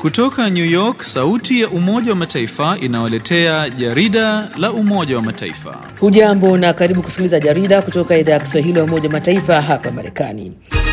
Kutoka New York, sauti ya Umoja wa Mataifa inawaletea jarida la Umoja wa Mataifa. Hujambo na karibu kusikiliza jarida kutoka idhaa ya Kiswahili ya Umoja wa Mataifa hapa Marekani.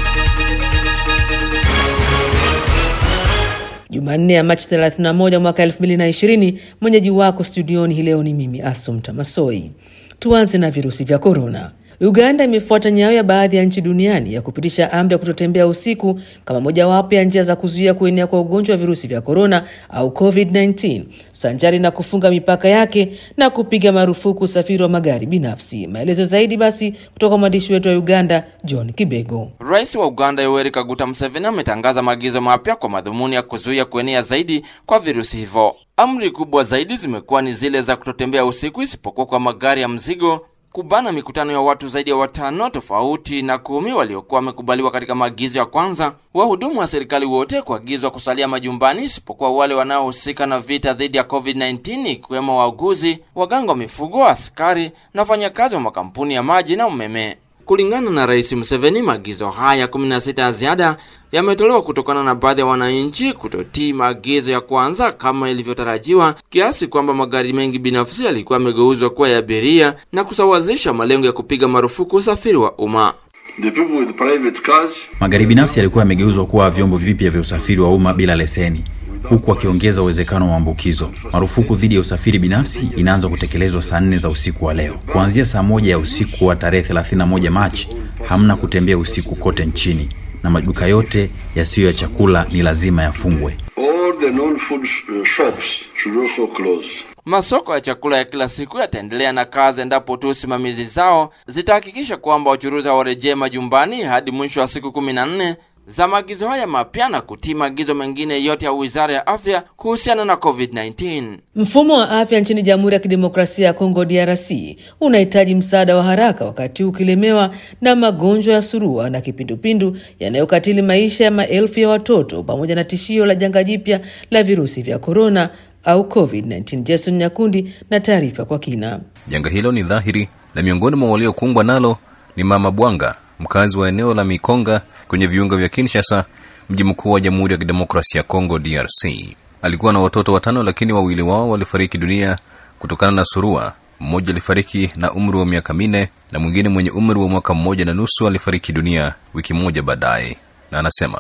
Jumanne ya Machi 31 mwaka 2020, mwenyeji wako studioni hii leo ni mimi Asumta Masoi. Tuanze na virusi vya korona. Uganda imefuata nyayo ya baadhi ya nchi duniani ya kupitisha amri ya kutotembea usiku kama mojawapo ya njia za kuzuia kuenea kwa ugonjwa wa virusi vya korona au COVID-19, sanjari na kufunga mipaka yake na kupiga marufuku usafiri wa magari binafsi. Maelezo zaidi basi kutoka mwandishi wetu wa Uganda, John Kibego. Rais wa Uganda Yoweri Kaguta Museveni ametangaza maagizo mapya kwa madhumuni ya kuzuia kuenea zaidi kwa virusi hivyo. Amri kubwa zaidi zimekuwa ni zile za kutotembea usiku isipokuwa kwa magari ya mzigo kubana mikutano ya watu zaidi ya watano tofauti na kumi waliokuwa wamekubaliwa katika maagizo ya kwanza. Wahudumu wa serikali wote kuagizwa kusalia majumbani isipokuwa wale wanaohusika na vita dhidi ya COVID-19 ikiwemo wauguzi, waganga wa mifugo, askari na wafanyakazi wa makampuni ya maji na umeme. Kulingana na Rais Museveni, maagizo haya 16 ya ziada yametolewa kutokana na baadhi ya wananchi kutotii maagizo ya kwanza kama ilivyotarajiwa, kiasi kwamba magari mengi binafsi yalikuwa yamegeuzwa kuwa ya abiria na kusawazisha malengo ya kupiga marufuku usafiri wa umma. Magari binafsi yalikuwa yamegeuzwa kuwa vyombo vipya vya usafiri wa umma bila leseni huku wakiongeza uwezekano wa maambukizo. Marufuku dhidi ya usafiri binafsi inaanza kutekelezwa saa nne za usiku wa leo. Kuanzia saa moja ya usiku wa tarehe 31 Machi, hamna kutembea usiku kote nchini na maduka yote yasiyo ya chakula ni lazima yafungwe. Masoko ya chakula ya kila siku yataendelea na kazi endapo tu simamizi zao zitahakikisha kwamba wachuruzi hawarejee majumbani hadi mwisho wa siku kumi na nne za maagizo haya mapya na kutii maagizo mengine yote ya Wizara ya Afya kuhusiana na COVID-19. Mfumo wa afya nchini Jamhuri ya Kidemokrasia ya Kongo DRC unahitaji msaada wa haraka wakati huu ukilemewa na magonjwa ya surua na kipindupindu yanayokatili maisha ya maelfu ya watoto pamoja na tishio la janga jipya la virusi vya korona au COVID-19. Jason Nyakundi na taarifa kwa kina. Janga hilo ni dhahiri na miongoni mwa waliokumbwa nalo ni Mama Bwanga, mkazi wa eneo la Mikonga kwenye viunga vya Kinshasa, mji mkuu wa Jamhuri ya Kidemokrasia ya Kongo DRC. Alikuwa na watoto watano, lakini wawili wao walifariki dunia kutokana na surua. Mmoja alifariki na umri wa miaka minne na mwingine mwenye umri wa mwaka mmoja na nusu alifariki dunia wiki moja baadaye, na anasema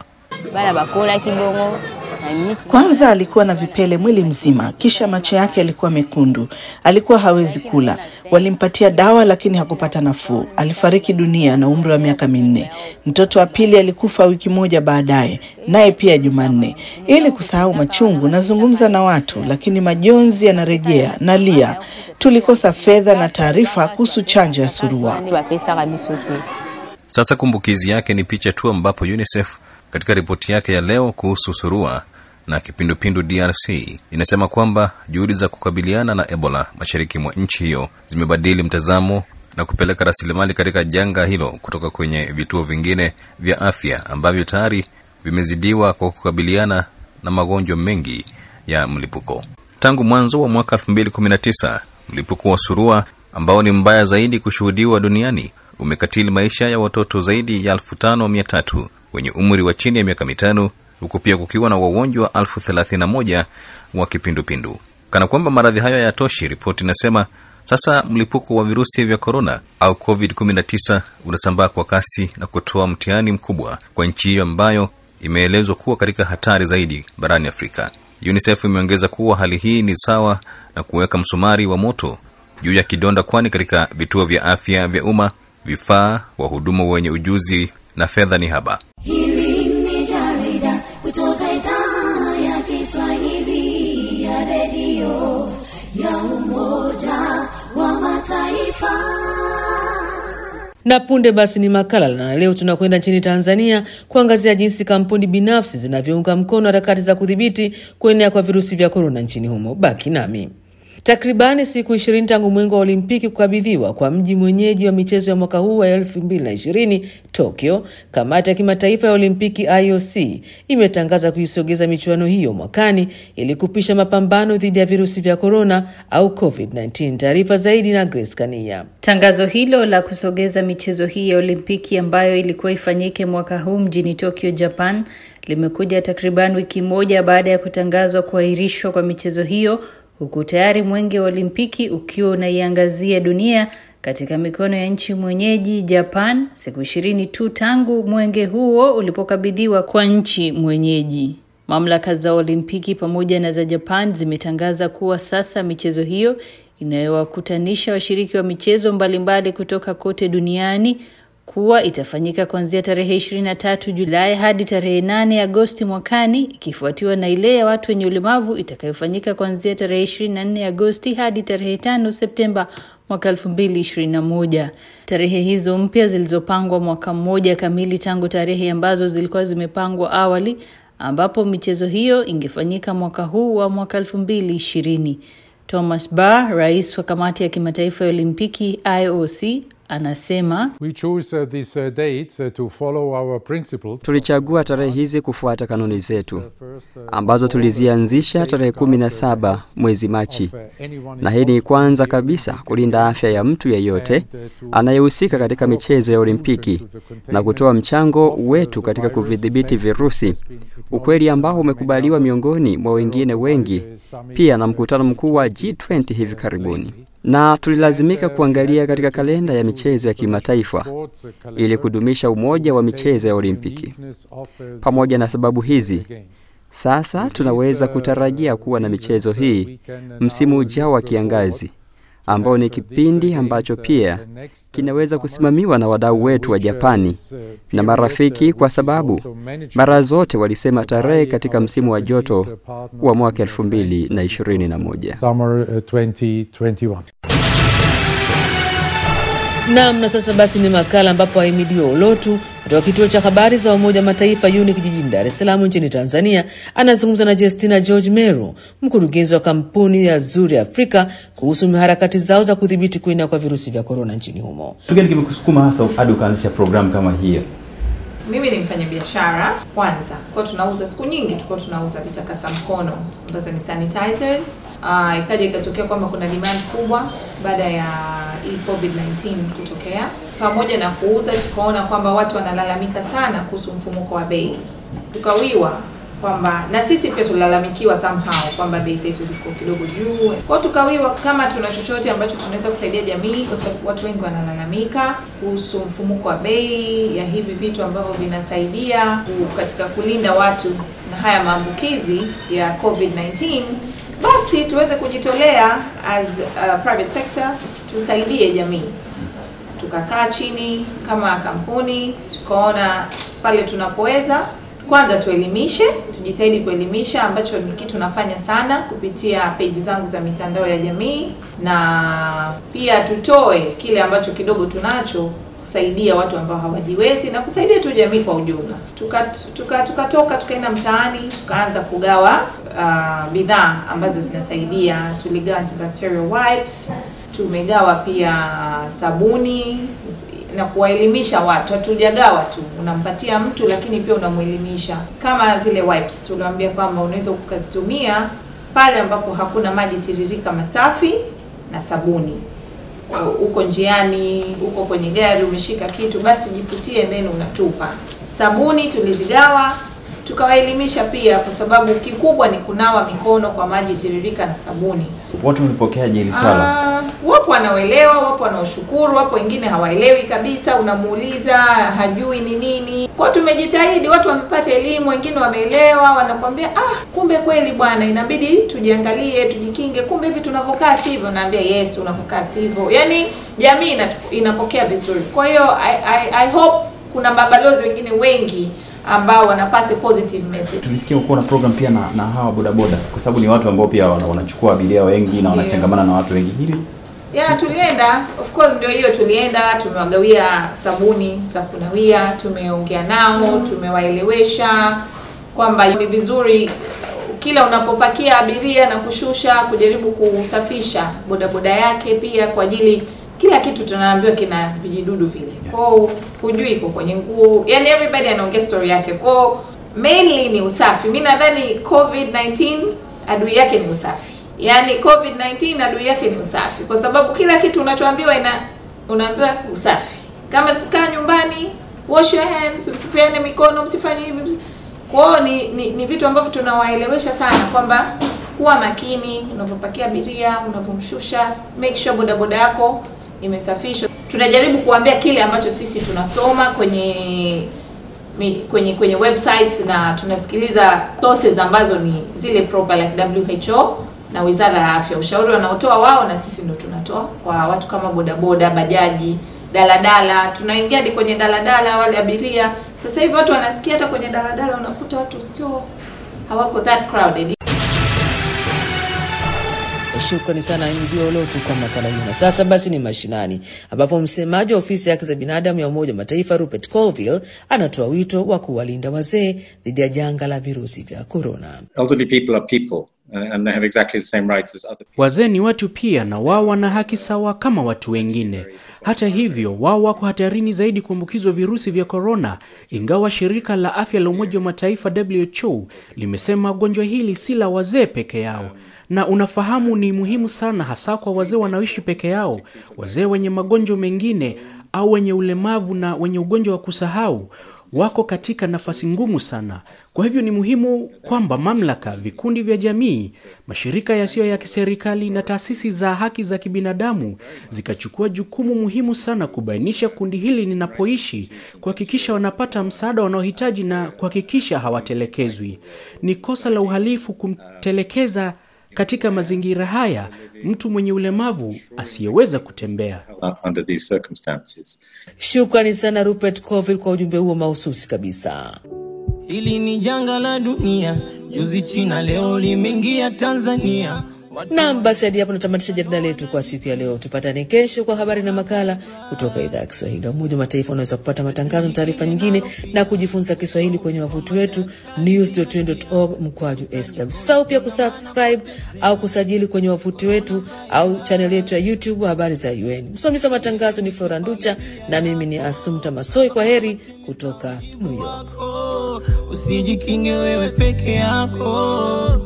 kwanza alikuwa na vipele mwili mzima, kisha macho yake yalikuwa mekundu, alikuwa hawezi kula. Walimpatia dawa lakini hakupata nafuu, alifariki dunia na umri wa miaka minne. Mtoto wa pili alikufa wiki moja baadaye, naye pia Jumanne. Ili kusahau machungu, nazungumza na watu, lakini majonzi yanarejea. Nalia, tulikosa fedha na taarifa kuhusu chanjo ya surua. Sasa kumbukizi yake ni picha tu, ambapo UNICEF katika ripoti yake ya leo kuhusu surua na kipindupindu DRC inasema kwamba juhudi za kukabiliana na Ebola mashariki mwa nchi hiyo zimebadili mtazamo na kupeleka rasilimali katika janga hilo kutoka kwenye vituo vingine vya afya ambavyo tayari vimezidiwa kwa kukabiliana na magonjwa mengi ya mlipuko. Tangu mwanzo wa mwaka 2019 mlipuko wa surua ambao ni mbaya zaidi kushuhudiwa duniani umekatili maisha ya watoto zaidi ya elfu tano mia tatu wenye umri wa chini ya miaka mitano huku pia kukiwa na wagonjwa elfu thelathini na moja wa kipindupindu. Kana kwamba maradhi hayo hayatoshi, ripoti inasema sasa mlipuko wa virusi vya korona au COVID-19 unasambaa kwa kasi na kutoa mtihani mkubwa kwa nchi hiyo ambayo imeelezwa kuwa katika hatari zaidi barani Afrika. UNICEF imeongeza kuwa hali hii ni sawa na kuweka msumari wa moto juu ya kidonda, kwani katika vituo vya afya vya umma vifaa, wahudumu wenye ujuzi na fedha ni haba. Hili ni jarida kutoka idhaa ya Kiswahili ya redio ya Umoja wa Mataifa. Na punde basi ni makala, na leo tunakwenda nchini Tanzania kuangazia jinsi kampuni binafsi zinavyounga mkono harakati za kudhibiti kuenea kwa virusi vya korona nchini humo. Baki nami. Takribani siku ishirini tangu mwengo wa Olimpiki kukabidhiwa kwa mji mwenyeji wa michezo ya mwaka huu wa 2020 Tokyo, kamati ya kimataifa ya Olimpiki IOC imetangaza kuisogeza michuano hiyo mwakani ili kupisha mapambano dhidi ya virusi vya korona au COVID-19. Taarifa zaidi na Grace Kania. Tangazo hilo la kusogeza michezo hii ya Olimpiki ambayo ilikuwa ifanyike mwaka huu mjini Tokyo, Japan, limekuja takriban wiki moja baada ya kutangazwa kuahirishwa kwa michezo hiyo huku tayari mwenge wa Olimpiki ukiwa unaiangazia dunia katika mikono ya nchi mwenyeji Japan, siku ishirini tu tangu mwenge huo ulipokabidhiwa kwa nchi mwenyeji. Mamlaka za Olimpiki pamoja na za Japan zimetangaza kuwa sasa michezo hiyo inayowakutanisha washiriki wa michezo mbalimbali kutoka kote duniani kuwa itafanyika kuanzia tarehe 23 Julai hadi tarehe 8 Agosti mwakani ikifuatiwa na ile ya watu wenye ulemavu itakayofanyika kuanzia tarehe 24 Agosti hadi tarehe 5 Septemba mwaka 2021. Tarehe hizo mpya zilizopangwa mwaka mmoja kamili tangu tarehe ambazo zilikuwa zimepangwa awali ambapo michezo hiyo ingefanyika mwaka huu wa mwaka 2020. Thomas Barr, rais wa kamati ya kimataifa ya Olimpiki IOC, anasema We chose uh, these uh, dates uh, to follow our principles. Tulichagua tarehe hizi kufuata kanuni zetu ambazo tulizianzisha tarehe kumi na saba mwezi Machi, na hii ni kwanza kabisa kulinda afya ya mtu yeyote anayehusika katika michezo ya Olimpiki na kutoa mchango wetu katika kuvidhibiti virusi, ukweli ambao umekubaliwa miongoni mwa wengine wengi, pia na mkutano mkuu wa G20 hivi karibuni na tulilazimika kuangalia katika kalenda ya michezo ya kimataifa ili kudumisha umoja wa michezo ya Olimpiki. Pamoja na sababu hizi, sasa tunaweza kutarajia kuwa na michezo hii msimu ujao wa kiangazi ambao ni kipindi ambacho pia kinaweza kusimamiwa na wadau wetu wa Japani na marafiki, kwa sababu mara zote walisema tarehe katika msimu wa joto wa mwaka 2021. Summer uh, 2021. Naam, na sasa basi ni makala ambapo ahimidiwa Ulotu kutoka kituo cha habari za Umoja wa Mataifa UNIC jijini Dar es Salaam nchini Tanzania anazungumza na Justina George Meru, mkurugenzi wa kampuni ya Zuri Afrika kuhusu harakati zao za kudhibiti kuenea kwa virusi vya korona nchini humo. Kitu gani kimekusukuma hasa hadi ukaanzisha programu kama hiyo? Mimi ni mfanya biashara kwanza, kwa tunauza siku nyingi, tulikuwa tunauza vitakasa mkono ambazo ni sanitizers. Uh, ikaja ikatokea kwamba kuna demand kubwa baada ya hii COVID-19 kutokea. Pamoja na kuuza, tukaona kwamba watu wanalalamika sana kuhusu mfumuko wa bei, tukawiwa kwamba na sisi pia tulilalamikiwa somehow kwamba bei zetu ziko kidogo juu. Kwa hiyo tukawiwa kama tuna chochote ambacho tunaweza kusaidia jamii, kwa sababu watu wengi wanalalamika kuhusu mfumuko wa bei ya hivi vitu ambavyo vinasaidia ku- katika kulinda watu na haya maambukizi ya COVID-19 basi tuweze kujitolea as a private sector tusaidie jamii tukakaa chini kama kampuni tukaona pale tunapoweza kwanza tuelimishe tujitahidi kuelimisha ambacho ni kitu nafanya sana kupitia peji zangu za mitandao ya jamii na pia tutoe kile ambacho kidogo tunacho kusaidia watu ambao hawajiwezi na kusaidia tu jamii kwa ujumla tukatoka tuka, tuka tukatoka, tukaenda mtaani tukaanza kugawa uh, bidhaa ambazo zinasaidia tuligawa antibacterial wipes tumegawa pia sabuni na kuwaelimisha watu. Hatujagawa tu, unampatia mtu lakini pia unamwelimisha. Kama zile wipes tuliwaambia kwamba unaweza ukazitumia pale ambapo hakuna maji tiririka masafi na sabuni. Uko njiani, uko kwenye gari, umeshika kitu, basi jifutie, then unatupa. Sabuni tulizigawa tukawaelimisha pia, kwa sababu kikubwa ni kunawa mikono kwa maji tiririka na sabuni. Watu wamepokeaje hili swala? Ah, wapo wanaoelewa, wapo wanaoshukuru, wapo wengine hawaelewi kabisa, unamuuliza hajui ni nini. Kwa hiyo tumejitahidi, watu wamepata elimu, wengine wameelewa, wanakuambia ah, kumbe kweli bwana, inabidi tujiangalie, tujikinge, kumbe hivi tunavyokaa sivyo. Naambia yes, unavyokaa sivyo. Yaani jamii inatu- inapokea vizuri. Kwa hiyo I, I, I hope kuna mabalozi wengine wengi ambao wanapasi positive message. Tulisikia kuwa na program pia na, na hawa bodaboda kwa sababu ni watu ambao pia wana- wanachukua abiria wengi na wanachangamana na watu wengi. Hili ya tulienda of course ndio hiyo tulienda tumewagawia sabuni za kunawia tumeongea nao tumewaelewesha kwamba ni vizuri kila unapopakia abiria na kushusha, kujaribu kusafisha bodaboda yake pia kwa ajili kila kitu tunaambiwa kina vijidudu vile. Kwao hujui iko kwenye nguo, yani everybody anaongea story yake. Kwao mainly ni usafi. Mi nadhani COVID-19 adui yake ni usafi, yani COVID-19 adui yake ni usafi, kwa sababu kila kitu unachoambiwa ina unaambiwa usafi. Kama kaa nyumbani, wash your hands, msipeane mikono, msifanye hivi. msi- Kwa hiyo ni, ni, ni vitu ambavyo tunawaelewesha sana kwamba kuwa makini unapopakia abiria, unapomshusha, make sure bodaboda yako imesafishwa. Tunajaribu kuambia kile ambacho sisi tunasoma kwenye mi- kwenye kwenye websites na tunasikiliza sources ambazo ni zile proper like WHO na Wizara ya Afya, ushauri wanaotoa wao na sisi ndo tunatoa kwa watu kama bodaboda, bajaji, daladala. Tunaingia hadi kwenye daladala, wale abiria. Sasa hivi watu wanasikia hata kwenye daladala, unakuta watu sio hawako that crowded. Shukrani sana Imidi Olotu kwa makala hiyo. Na sasa basi ni mashinani, ambapo msemaji wa ofisi ya haki za binadamu ya Umoja wa Mataifa Rupert Colville anatoa wito wa kuwalinda wazee dhidi ya janga la virusi vya korona. elderly people are people uh, and they have exactly the same rights as other people. Wazee ni watu pia na wao wana haki sawa kama watu wengine. Hata hivyo, wao wako hatarini zaidi kuambukizwa virusi vya korona, ingawa shirika la afya la Umoja wa Mataifa WHO limesema gonjwa hili si la wazee peke yao. Na unafahamu ni muhimu sana hasa kwa wazee wanaoishi peke yao, wazee wenye magonjwa mengine au wenye ulemavu na wenye ugonjwa wa kusahau wako katika nafasi ngumu sana. Kwa hivyo ni muhimu kwamba mamlaka, vikundi vya jamii, mashirika yasiyo ya kiserikali na taasisi za haki za kibinadamu zikachukua jukumu muhimu sana kubainisha kundi hili linapoishi, kuhakikisha wanapata msaada wanaohitaji na kuhakikisha hawatelekezwi. Ni kosa la uhalifu kumtelekeza katika mazingira haya mtu mwenye ulemavu asiyeweza kutembea. uh, under these circumstances. Shukrani sana Rupert Colville kwa ujumbe huo mahususi kabisa. Hili ni janga la dunia, juzi China, leo limeingia Tanzania. Naam, basi hadi hapo natamatisha jarida letu kwa siku ya leo. Tupatane kesho kwa habari na makala kutoka idhaa ya Kiswahili ya Umoja wa Mataifa. Unaweza kupata matangazo na taarifa nyingine na kujifunza Kiswahili kwenye wavuti wetu news.un.org mkwaju sw. Sau pia kusubscribe au kusajili kwenye wavuti wetu au chaneli yetu ya YouTube habari za UN. Msimamizi wa matangazo ni Flora Nducha na mimi ni Asumta Masoi. Kwa heri kutoka New York. Usijikinge wewe peke yako,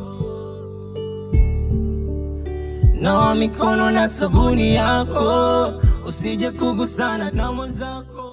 nawa mikono na sabuni yako, usije kugusana na mwenzako.